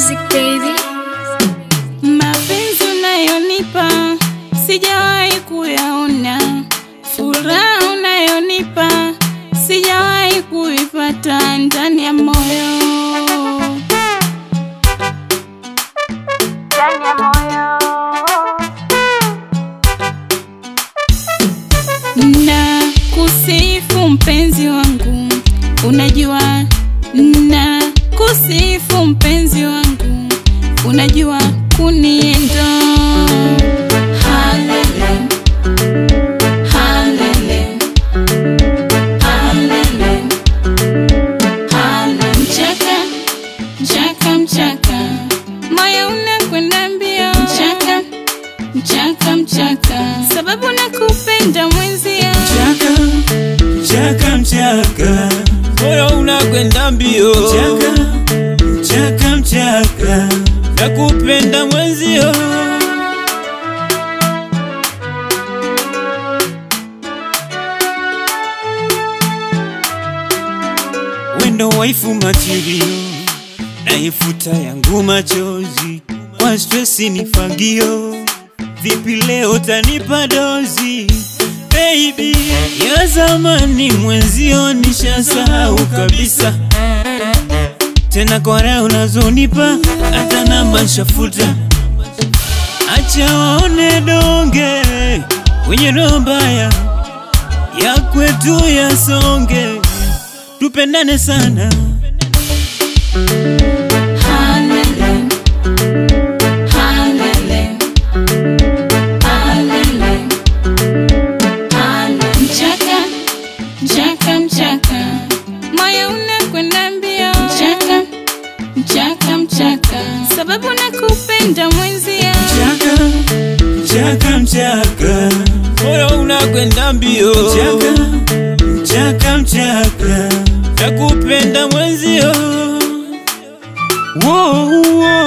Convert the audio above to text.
music baby. Mapenzi unayonipa sijawahi kuyaona, furaha unayonipa sijawahi kuipata ndani ya moyo, ndani ya moyo. Na kusifu mpenzi wangu, unajua na kusifu mpenzi wangu, unajua kuniendo halele halele halele halele mchaka mchaka mchaka moyo unakwenda mbio mchaka mchaka mchaka sababu nakupenda mwenzio Mchaka, mchaka, mchaka, moyo unakwenda mbio, mchaka, mchaka, mchaka, nakupenda mwenzio, wendo waifu material, naifuta yangu machozi, kwa stresi ni fagio, vipi leo tanipa dozi Baby, ya zamani mwenzio nishasahau kabisa, tena kwa raha unazonipa hata namba nshafuta. Acha waone donge wenye roho mbaya, ya kwetu yasonge, tupendane sana. Halele, halele, halele, halele. Mchaka, mchaka, mchaka, moyo unakwenda mbio. Mchaka, mchaka, mchaka, sababu nakupenda mwenzio. Mchaka, mchaka, mchaka, moyo unakwenda mbio, mchaka, mchaka, mchaka, nakupenda mwenzio, Whoa, whoa.